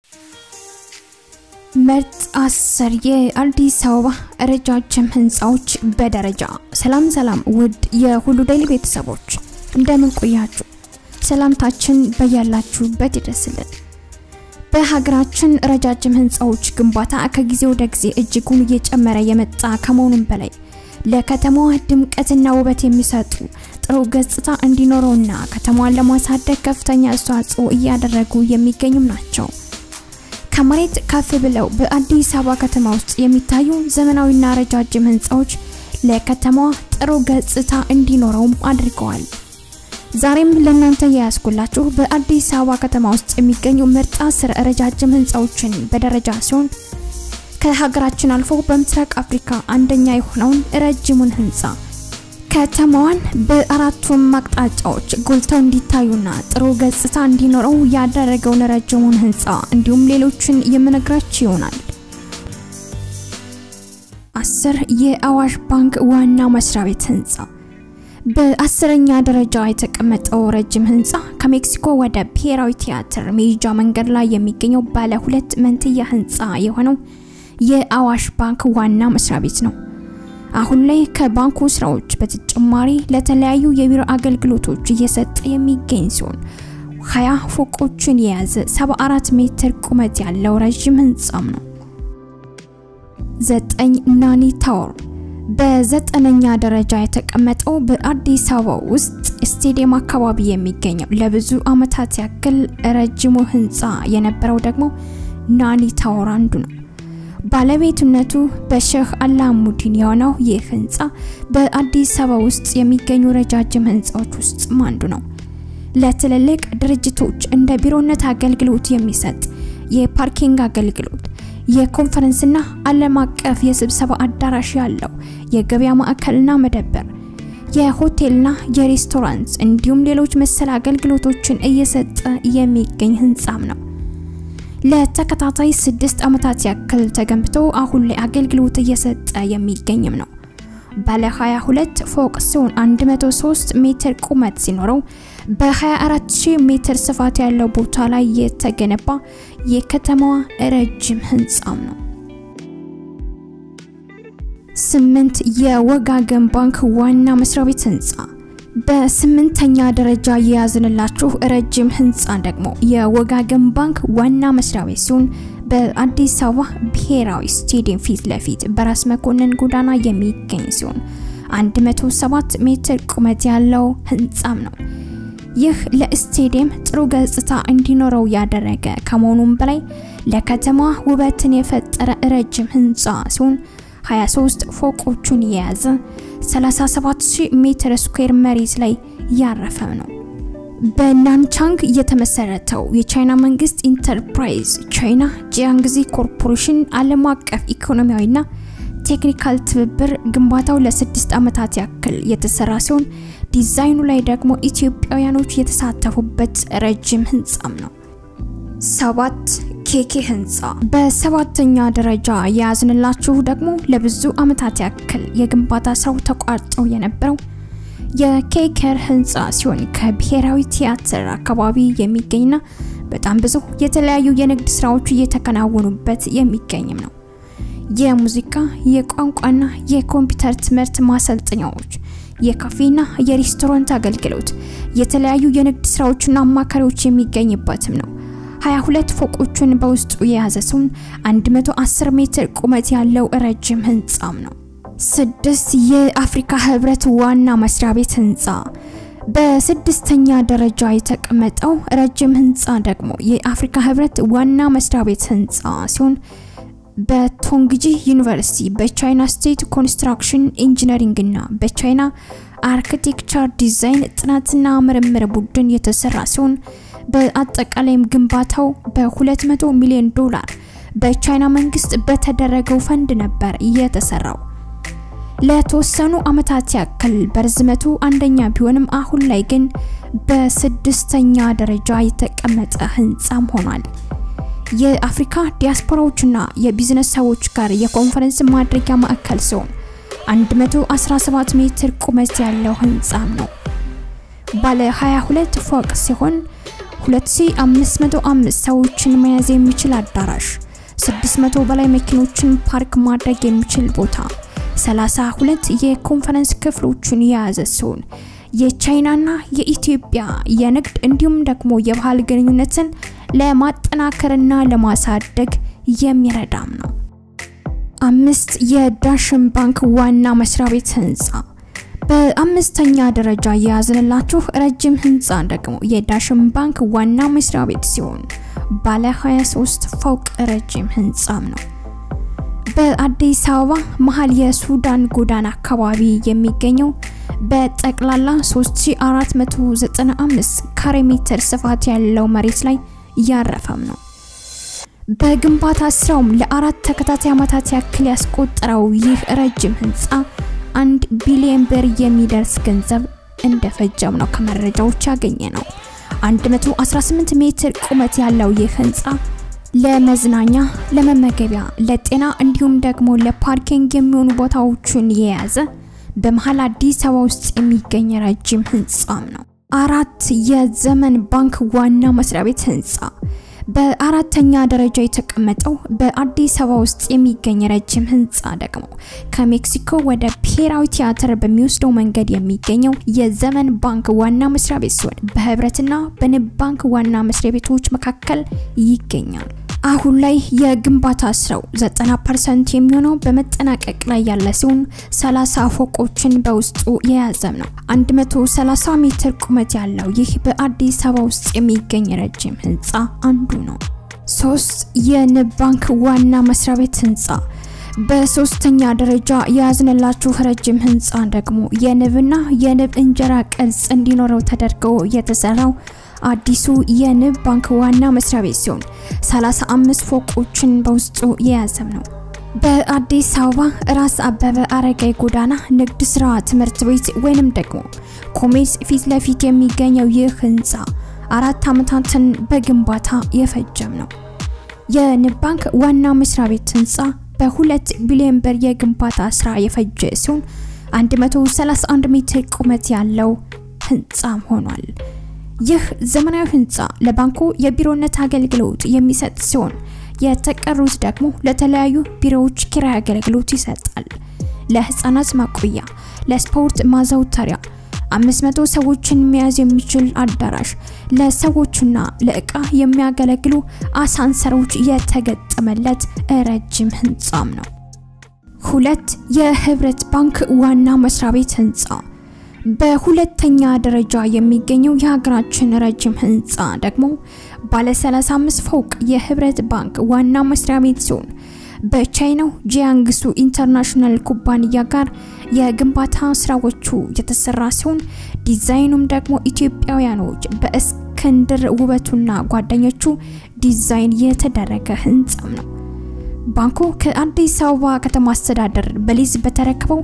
ምርጥ አስር የአዲስ አበባ ረጃጅም ህንፃዎች በደረጃ። ሰላም ሰላም ውድ የሁሉ ዴይሊ ቤተሰቦች እንደምን ቆያችሁ? ሰላምታችን በያላችሁበት ይድረስልን። በሀገራችን ረጃጅም ህንፃዎች ግንባታ ከጊዜ ወደ ጊዜ እጅጉን እየጨመረ የመጣ ከመሆኑም በላይ ለከተማዋ ድምቀትና ውበት የሚሰጡ ጥሩ ገጽታ እንዲኖረውና ከተማዋን ለማሳደግ ከፍተኛ አስተዋጽኦ እያደረጉ የሚገኙም ናቸው። ከመሬት ከፍ ብለው በአዲስ አበባ ከተማ ውስጥ የሚታዩ ዘመናዊና ረጃጅም ህንፃዎች ለከተማዋ ጥሩ ገጽታ እንዲኖረውም አድርገዋል። ዛሬም ለእናንተ የያዝኩላችሁ በአዲስ አበባ ከተማ ውስጥ የሚገኙ ምርጥ አስር ረጃጅም ህንፃዎችን በደረጃ ሲሆን ከሀገራችን አልፎ በምስራቅ አፍሪካ አንደኛ የሆነውን ረጅሙን ህንፃ ከተማዋን በአራቱም አቅጣጫዎች ጎልተው እንዲታዩና ጥሩ ገጽታ እንዲኖረው ያደረገውን ረጅሙን ህንፃ እንዲሁም ሌሎችን የምነግራችሁ ይሆናል። አስር የአዋሽ ባንክ ዋና መስሪያ ቤት ህንፃ በአስረኛ ደረጃ የተቀመጠው ረጅም ህንፃ ከሜክሲኮ ወደ ብሔራዊ ቲያትር መሄጃ መንገድ ላይ የሚገኘው ባለ ሁለት መንትያ ህንፃ የሆነው የአዋሽ ባንክ ዋና መስሪያ ቤት ነው። አሁን ላይ ከባንኩ ስራዎች በተጨማሪ ለተለያዩ የቢሮ አገልግሎቶች እየሰጠ የሚገኝ ሲሆን 20 ፎቆችን የያዘ 74 ሜትር ቁመት ያለው ረዥም ህንፃም ነው። ዘጠኝ ናኒ ታወር በዘጠነኛ ደረጃ የተቀመጠው በአዲስ አበባ ውስጥ ስቴዲየም አካባቢ የሚገኘው ለብዙ አመታት ያክል ረጅሙ ህንፃ የነበረው ደግሞ ናኒ ታወር አንዱ ነው። ባለቤትነቱ በሼህ አላሙዲን የሆነው ይህ ህንፃ በአዲስ አበባ ውስጥ የሚገኙ ረጃጅም ህንፃዎች ውስጥ አንዱ ነው። ለትልልቅ ድርጅቶች እንደ ቢሮነት አገልግሎት የሚሰጥ የፓርኪንግ አገልግሎት፣ የኮንፈረንስና ዓለም አቀፍ የስብሰባ አዳራሽ ያለው የገበያ ማዕከልና መደብር፣ የሆቴልና የሬስቶራንት እንዲሁም ሌሎች መሰል አገልግሎቶችን እየሰጠ የሚገኝ ህንፃም ነው። ለተከታታይ ስድስት ዓመታት ያክል ተገንብቶ አሁን ላይ አገልግሎት እየሰጠ የሚገኝም ነው። ባለ 22 ፎቅ ሲሆን 103 ሜትር ቁመት ሲኖረው በ24000 ሜትር ስፋት ያለው ቦታ ላይ የተገነባ የከተማዋ ረጅም ህንፃም ነው። ስምንት የወጋገን ባንክ ዋና መስሪያ ቤት ህንፃ በስምንተኛ ደረጃ የያዝንላችሁ ረጅም ህንፃ ደግሞ የወጋገን ባንክ ዋና መስሪያ ቤት ሲሆን በአዲስ አበባ ብሔራዊ ስቴዲየም ፊት ለፊት በራስ መኮንን ጎዳና የሚገኝ ሲሆን 107 ሜትር ቁመት ያለው ህንፃም ነው። ይህ ለስቴዲየም ጥሩ ገጽታ እንዲኖረው ያደረገ ከመሆኑም በላይ ለከተማዋ ውበትን የፈጠረ ረጅም ህንፃ ሲሆን 23 ፎቆቹን የያዘ 37000 ሜትር ስኩዌር መሬት ላይ ያረፈ ነው። በናንቻንግ የተመሰረተው የቻይና መንግስት ኢንተርፕራይዝ ቻይና ጂያንግዚ ኮርፖሬሽን ዓለም አቀፍ ኢኮኖሚያዊና ቴክኒካል ትብብር ግንባታው ለስድስት ዓመታት ያክል የተሰራ ሲሆን ዲዛይኑ ላይ ደግሞ ኢትዮጵያውያኖች የተሳተፉበት ረጅም ህንፃም ነው። ሰባት ኬኬ ህንፃ በሰባተኛ ደረጃ የያዝንላችሁ ደግሞ ለብዙ አመታት ያክል የግንባታ ስራው ተቋርጠው የነበረው የኬከር ህንፃ ሲሆን ከብሔራዊ ቲያትር አካባቢ የሚገኝና በጣም ብዙ የተለያዩ የንግድ ስራዎች እየተከናወኑበት የሚገኝም ነው። የሙዚቃ የቋንቋና የኮምፒውተር ትምህርት ማሰልጠኛዎች፣ የካፌና የሬስቶራንት አገልግሎት፣ የተለያዩ የንግድ ስራዎችና አማካሪዎች የሚገኝበትም ነው። 22 ፎቆቹን በውስጡ የያዘ ሲሆን 110 ሜትር ቁመት ያለው ረጅም ህንፃም ነው። ስድስት የአፍሪካ ህብረት ዋና መስሪያ ቤት ህንፃ በስድስተኛ ደረጃ የተቀመጠው ረጅም ህንፃ ደግሞ የአፍሪካ ህብረት ዋና መስሪያ ቤት ህንፃ ሲሆን በቶንግጂ ዩኒቨርሲቲ በቻይና ስቴት ኮንስትራክሽን ኢንጂነሪንግ እና በቻይና አርኪቴክቸር ዲዛይን ጥናትና ምርምር ቡድን የተሰራ ሲሆን በአጠቃላይም ግንባታው በ200 ሚሊዮን ዶላር በቻይና መንግስት በተደረገው ፈንድ ነበር የተሰራው። ለተወሰኑ አመታት ያክል በርዝመቱ አንደኛ ቢሆንም አሁን ላይ ግን በስድስተኛ ደረጃ የተቀመጠ ህንፃም ሆኗል። የአፍሪካ ዲያስፖራዎችና የቢዝነስ ሰዎች ጋር የኮንፈረንስ ማድረጊያ ማዕከል ሲሆን 117 ሜትር ቁመት ያለው ህንፃም ነው። ባለ 22 ፎቅ ሲሆን 2505 ሰዎችን መያዝ የሚችል አዳራሽ፣ 600 በላይ መኪኖችን ፓርክ ማድረግ የሚችል ቦታ፣ 32 የኮንፈረንስ ክፍሎችን የያዘ ሲሆን የቻይናና የኢትዮጵያ የንግድ እንዲሁም ደግሞ የባህል ግንኙነትን ለማጠናከርና ለማሳደግ የሚረዳም ነው። አምስት የዳሽን ባንክ ዋና መስሪያ ቤት ህንፃ በአምስተኛ ደረጃ የያዝንላችሁ ረጅም ህንፃ ደግሞ የዳሽን ባንክ ዋና መስሪያ ቤት ሲሆን ባለ 23 ፎቅ ረጅም ህንፃም ነው። በአዲስ አበባ መሀል የሱዳን ጎዳና አካባቢ የሚገኘው በጠቅላላ 3495 ካሬ ሜትር ስፋት ያለው መሬት ላይ ያረፈም ነው። በግንባታ ስራውም ለአራት ተከታታይ ዓመታት ያክል ያስቆጠረው ይህ ረጅም ህንፃ አንድ ቢሊዮን ብር የሚደርስ ገንዘብ እንደፈጀም ነው ከመረጃዎች ያገኘ ነው። 118 ሜትር ቁመት ያለው ይህ ህንፃ ለመዝናኛ፣ ለመመገቢያ፣ ለጤና እንዲሁም ደግሞ ለፓርኪንግ የሚሆኑ ቦታዎችን የያዘ በመሀል አዲስ አበባ ውስጥ የሚገኝ ረጅም ህንፃም ነው። አራት የዘመን ባንክ ዋና መስሪያ ቤት ህንፃ በአራተኛ ደረጃ የተቀመጠው በአዲስ አበባ ውስጥ የሚገኝ ረጅም ህንፃ ደግሞ ከሜክሲኮ ወደ ብሔራዊ ቲያትር በሚወስደው መንገድ የሚገኘው የዘመን ባንክ ዋና መስሪያ ቤት ሲሆን በህብረትና በንብ ባንክ ዋና መስሪያ ቤቶች መካከል ይገኛል። አሁን ላይ የግንባታ ስራው 90% የሚሆነው በመጠናቀቅ ላይ ያለ ሲሆን 30 ፎቆችን በውስጡ የያዘም ነው። 130 ሜትር ቁመት ያለው ይህ በአዲስ አበባ ውስጥ የሚገኝ ረጅም ህንፃ አንዱ ነው። ሶስት የንብ ባንክ ዋና መስሪያ ቤት ህንፃ በሶስተኛ ደረጃ የያዝንላችሁ ረጅም ህንፃ ደግሞ የንብና የንብ እንጀራ ቅርጽ እንዲኖረው ተደርገው የተሰራው አዲሱ የንብ ባንክ ዋና መስሪያ ቤት ሲሆን 35 ፎቆችን በውስጡ የያዘም ነው። በአዲስ አበባ ራስ አበበ አረጋይ ጎዳና ንግድ ስራ ትምህርት ቤት ወይንም ደግሞ ኮሜርስ ፊት ለፊት የሚገኘው ይህ ህንፃ አራት ዓመታትን በግንባታ የፈጀም ነው። የንብ ባንክ ዋና መስሪያ ቤት ህንፃ በሁለት ቢሊዮን ብር የግንባታ ስራ የፈጀ ሲሆን 131 ሜትር ቁመት ያለው ህንፃም ሆኗል። ይህ ዘመናዊ ህንፃ ለባንኩ የቢሮነት አገልግሎት የሚሰጥ ሲሆን የተቀሩት ደግሞ ለተለያዩ ቢሮዎች ኪራይ አገልግሎት ይሰጣል። ለህፃናት ማቆያ፣ ለስፖርት ማዘውተሪያ፣ 500 ሰዎችን መያዝ የሚችል አዳራሽ፣ ለሰዎችና ለእቃ የሚያገለግሉ አሳንሰሮች የተገጠመለት ረጅም ህንፃም ነው። ሁለት የህብረት ባንክ ዋና መስሪያ ቤት ህንፃ በሁለተኛ ደረጃ የሚገኘው የሀገራችን ረጅም ህንፃ ደግሞ ባለ 35 ፎቅ የህብረት ባንክ ዋና መስሪያ ቤት ሲሆን በቻይናው ጂያንግሱ ኢንተርናሽናል ኩባንያ ጋር የግንባታ ስራዎቹ የተሰራ ሲሆን ዲዛይኑም ደግሞ ኢትዮጵያውያኖች በእስክንድር ውበቱና ጓደኞቹ ዲዛይን የተደረገ ህንፃም ነው። ባንኩ ከአዲስ አበባ ከተማ አስተዳደር በሊዝ በተረከበው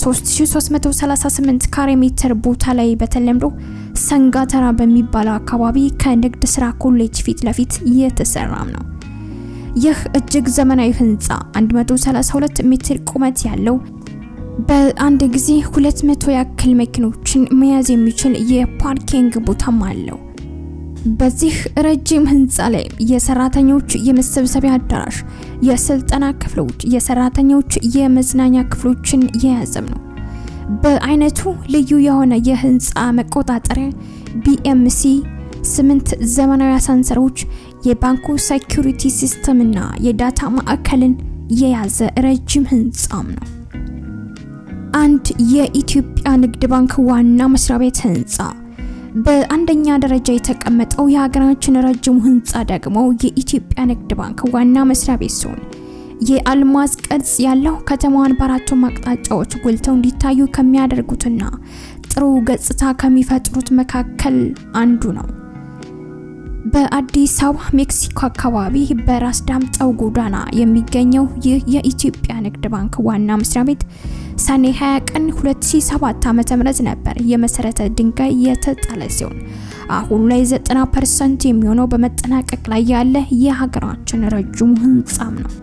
3338 ካሬ ሜትር ቦታ ላይ በተለምዶ ሰንጋተራ በሚባለው አካባቢ ከንግድ ስራ ኮሌጅ ፊት ለፊት የተሰራም ነው። ይህ እጅግ ዘመናዊ ህንፃ 132 ሜትር ቁመት ያለው በአንድ ጊዜ 200 ያክል መኪኖችን መያዝ የሚችል የፓርኪንግ ቦታም አለው። በዚህ ረጅም ህንፃ ላይ የሰራተኞች የመሰብሰቢያ አዳራሽ፣ የስልጠና ክፍሎች፣ የሰራተኞች የመዝናኛ ክፍሎችን የያዘም ነው። በአይነቱ ልዩ የሆነ የህንፃ መቆጣጠሪያ ቢኤምሲ ስምንት ዘመናዊ አሳንሰሮች፣ የባንኩ ሴኩሪቲ ሲስተም እና የዳታ ማዕከልን የያዘ ረጅም ህንፃም ነው። አንድ የኢትዮጵያ ንግድ ባንክ ዋና መስሪያ ቤት ህንፃ በአንደኛ ደረጃ የተቀመጠው የሀገራችን ረጅሙ ህንፃ ደግሞ የኢትዮጵያ ንግድ ባንክ ዋና መስሪያ ቤት ሲሆን የአልማዝ ቅርጽ ያለው ከተማዋን በአራቱም አቅጣጫዎች ጎልተው እንዲታዩ ከሚያደርጉትና ጥሩ ገጽታ ከሚፈጥሩት መካከል አንዱ ነው። በአዲስ አበባ ሜክሲኮ አካባቢ በራስ ዳምጠው ጎዳና የሚገኘው ይህ የኢትዮጵያ ንግድ ባንክ ዋና መስሪያ ቤት ሰኔ 20 ቀን 2007 ዓ.ም ነበር የመሰረተ ድንጋይ የተጣለ ሲሆን አሁን ላይ 90% የሚሆነው በመጠናቀቅ ላይ ያለ የሀገራችን ረጅሙ ህንፃም ነው።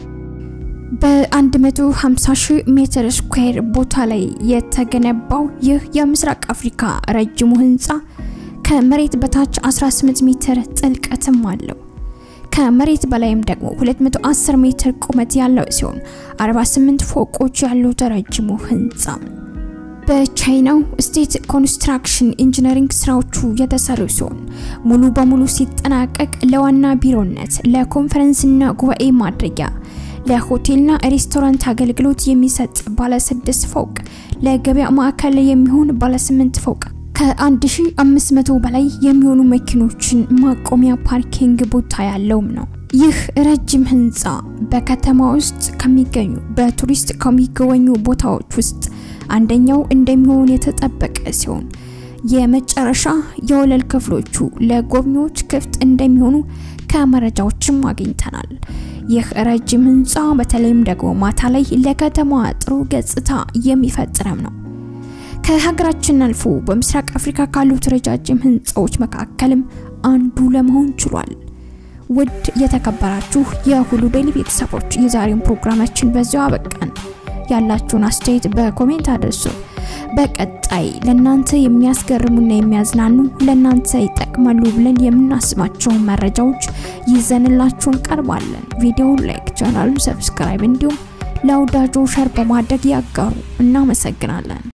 በ150 ሺህ ሜትር ስኩዌር ቦታ ላይ የተገነባው ይህ የምስራቅ አፍሪካ ረጅሙ ህንፃ ከመሬት በታች 18 ሜትር ጥልቀትም አለው። ከመሬት በላይም ደግሞ 210 ሜትር ቁመት ያለው ሲሆን 48 ፎቆች ያሉት ረጅሙ ህንፃ በቻይናው ስቴት ኮንስትራክሽን ኢንጂነሪንግ ስራዎቹ የተሰሩ ሲሆን ሙሉ በሙሉ ሲጠናቀቅ ለዋና ቢሮነት፣ ለኮንፈረንስና ጉባኤ ማድረጊያ፣ ለሆቴልና ሬስቶራንት አገልግሎት የሚሰጥ ባለ ስድስት ፎቅ፣ ለገበያ ማዕከል የሚሆን ባለ ስምንት ፎቅ ከ1500 በላይ የሚሆኑ መኪኖችን ማቆሚያ ፓርኪንግ ቦታ ያለውም ነው። ይህ ረጅም ህንፃ በከተማ ውስጥ ከሚገኙ በቱሪስት ከሚጎበኙ ቦታዎች ውስጥ አንደኛው እንደሚሆን የተጠበቀ ሲሆን የመጨረሻ የወለል ክፍሎቹ ለጎብኚዎች ክፍት እንደሚሆኑ ከመረጃዎችም አግኝተናል። ይህ ረጅም ህንፃ በተለይም ደግሞ ማታ ላይ ለከተማዋ ጥሩ ገጽታ የሚፈጥረም ነው። ከሀገራችን አልፎ በምስራቅ አፍሪካ ካሉት ረጃጅም ህንፃዎች መካከልም አንዱ ለመሆን ችሏል። ውድ የተከበራችሁ የሁሉ ዴይሊ ቤተሰቦች የዛሬውን ፕሮግራማችን በዚያው አበቃን። ያላችሁን አስተያየት በኮሜንት አድርሱ። በቀጣይ ለናንተ የሚያስገርሙና የሚያዝናኑ ለናንተ ይጠቅማሉ ብለን የምናስባቸውን መረጃዎች ይዘንላችሁ እንቀርባለን። ቪዲዮውን ላይክ፣ ቻናሉን ሰብስክራይብ እንዲሁም ለወዳጆ ሸር በማድረግ ያጋሩ። እናመሰግናለን።